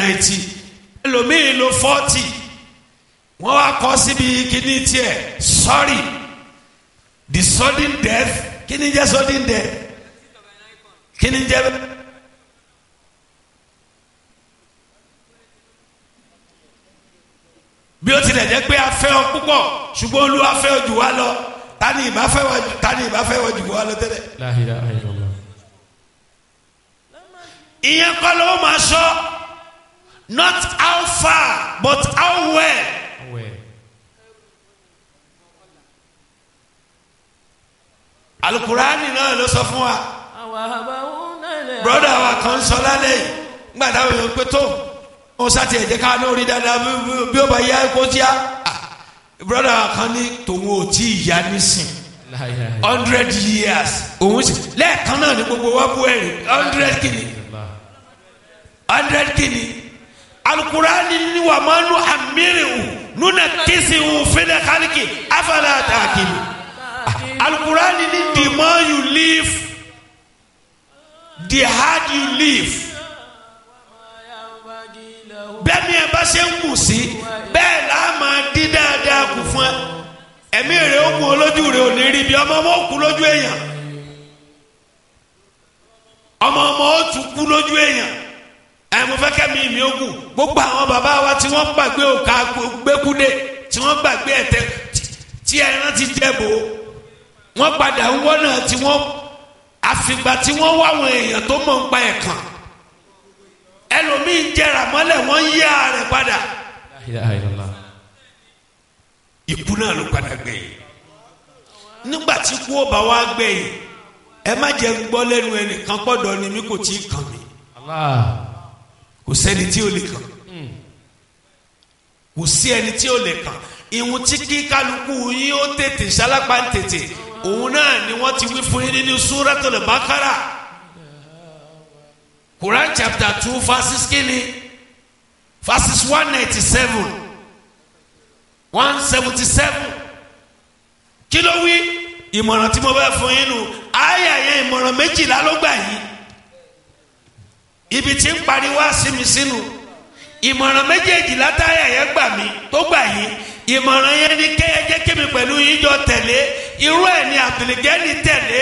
ninety ẹlòmíì lo forty wọ́n wá kọ́ síbi kíní tiẹ̀ sorry the sudden death kíní jẹ́ sudden death kíní jẹ́ bẹ́ẹ̀. bí ó tilẹ̀ jẹ́ pé a fẹ́ ọ púpọ̀ ṣùgbọ́n olúwa fẹ́ ọ jù wá lọ tani ìbá fẹ́ wọ tani ìbá fẹ́ wọ jù wá lọ tẹ́lẹ̀. La ilaha illallah. ìyẹn kọ́ ló máa sọ not how far but how well. Awẹ́. alukurani náà ló sọ fún wa Àwa àbáwò náà lè. broda wa kan sọ lálẹ́ yìí nígbà táwọn èèyàn pé tó wọn sátì ẹ̀jẹ̀ ká ní orí dáadáa bí- bí- bí ó bá yá kó tíá broda wa kan ní tòun ò tí ì yá nísìn La ilaha illallah. hundred years òun sì lẹ́ẹ̀kan náà ní gbogbo wa bú ẹ̀rí hundred kìíní hundred kìíní alukurani ni wà máa nu amirihu nuna kisihu fẹlẹ kálíkì afẹlẹ àtàkìlì alukurani ni the more you live the hard you live bẹ́ẹ̀ ni ẹ bá ṣe ń kù sí bẹ́ẹ̀ là á máa dín dáadáa kù fún ẹ ẹ̀mí rẹ̀ ó kún olójú rẹ̀ ò ní rí bí ọmọ ọmọ ó kú lójú èèyàn ọmọ ọmọ ó tún kú lójú èèyàn ẹ mo fẹ́ kẹ́mi mi ó kù gbogbo àwọn bàbá wa tí wọ́n gbàgbé òkà gbẹ́kúdé tí wọ́n gbàgbé ẹ̀tẹ́ tí ẹran ti jẹ́bò wọ́n padà ń wọ́nà tí wọ́n àfìgbà tí wọ́n wá àwọn èèyàn tó mọ̀ ń pa ẹ̀kan ẹlòmíín jẹrà mọ́lẹ̀ wọ́n yí ara rẹ̀ padà La ilaha illallah. ikú náà ló padà gbẹ̀yìn nígbà tí kú ó bá wá gbẹ̀yìn ẹ má jẹ́ ń gbọ́ lẹ́nu ẹnìkan pọ̀dọ̀ ni mí kò tí ì kàn mí Allah. kò sẹ́ni tí ò lè kàn kò sí ẹni tí ò lè kàn ìhun tí kí kálukú yín ó tètè sálápá ń tètè òun náà ni wọ́n ti wí fún yín nínú Suratul Baqara Quran chapter two verses kínní verses one ninety seven one seventy seven kí ló wí ìmọ̀ràn tí mo bá fún yín nù àyà yẹn ìmọ̀ràn méjìlá ló gbà yìí ibi tí ń pariwo sí mi sínú ìmọ̀ràn méjèèjì látàyà yẹn gbà mí tó gbà yín ìmọ̀ràn yẹn ni kẹ́yẹ jẹ́ kémi pẹ̀lú yín jọ tẹ̀lé irú ẹ̀ ni àbìlẹ̀gẹ́ni tẹ̀lé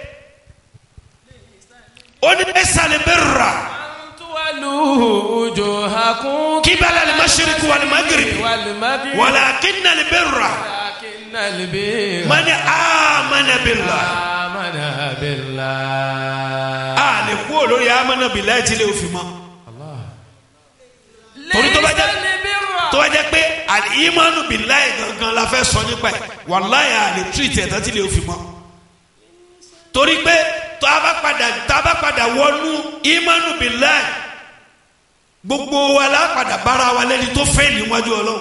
ó ní ẹ̀sàlẹ̀ bẹ́ẹ̀ rà Tuwalu wujuhakum. kíbalà lè má ṣe kú wàlẹ̀ má gírì Wal maghrib. wàlẹ̀ akínà lè bẹ́ẹ̀ rà Walakinnal birra. mani amana billah Amana billah. a lè kú olórí amana billah tí lè fi mọ́ Allah. Torí tó bá jẹ́- Laysal birra. tó bá jẹ́ pé al-imanu billahi gangan la fẹ́ sọ nípa ẹ̀ wàláyà a lè tírìtì ẹ̀ tán tí lè fi mọ́ torí pé tó a bá padà tó a bá padà wọnú imanu billahi gbogbo wa la padà bára wa lẹ́ni tó fẹ́ níwájú ọlọ́run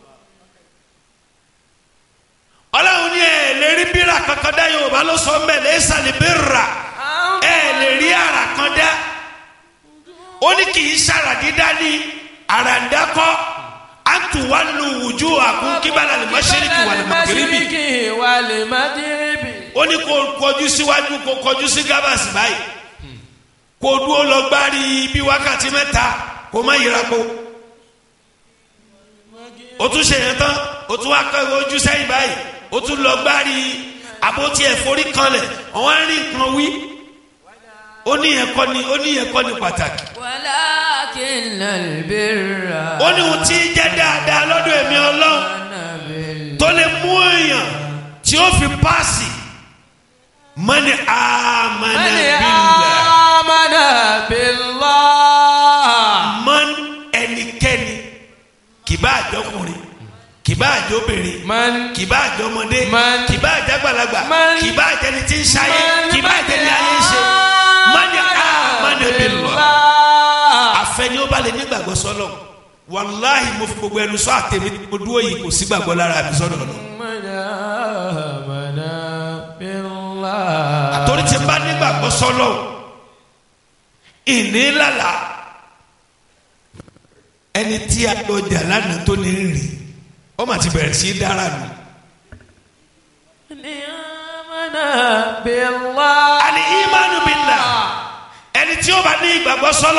ọlọ́run ní ẹ̀ lè rí bírà kankan dá yorùbá ló sọ mẹ́lẹ̀ ẹ̀ sàlẹ̀ bírà ẹ̀ lè rí ara kan dá ó ní kì í sára dídá ní àràǹdákọ́ àtúwálù wùjú àkún kíbalà lè má ṣẹ́ríkì wà lè má kérébì Mashriqi wal maghribi. ó ní kó kọjú síwájú kó kọjú sí gábàsì báyìí kó dúró lọ gbárí bí wákàtí mẹ́ta kó má yíra po ó tún ṣe yẹn tán ó tún wá kọ́ ojú sẹ́yìn báyìí ó tún lọ gbárí àbótí ẹ̀fọ́rí kanlẹ̀ ọ̀wọ́n á rí nǹkan wí ó ní yẹn kọ́ ni ó ní yẹn kọ́ ni pàtàkì Walakinnal birra. ó ní ohun tí ń jẹ́ dáadáa lọ́dọ̀ èmi ọlọ́run Amana billah. tó lè mú èèyàn tí ó fi paasi mani amana Mani billah amana billah. man ẹnikẹ́ni kìbá àjọkùnrin kìbá àjọbìnrin Man. kìbá àjọmọdé Man. kìbá àjàgbàlagbà Man. kìbá àjẹni tí ń ṣayé Man. kìbá àjẹni ayé ń ṣe mani amana billah àfẹni ó bá lè nígbàgbọ́ sọ́lọ̀ wàláhì mo fi gbogbo ẹnu sọ àtẹ̀mí mo dúró yìí kò sí gbàgbọ́ lára mi sọ́dọ̀ lọ. Man amana billah. àtòrí ti bá nígbàgbọ́ sọ́lọ̀ ìní lálà ẹni tí a lọ jà lánàá tó ní rìn ó mà ti bẹ̀rẹ̀ sí í dára nù. Man amana billah. àní ìmánu billah ẹni tí ó bá ní ìgbàgbọ́ sọ́lọ̀.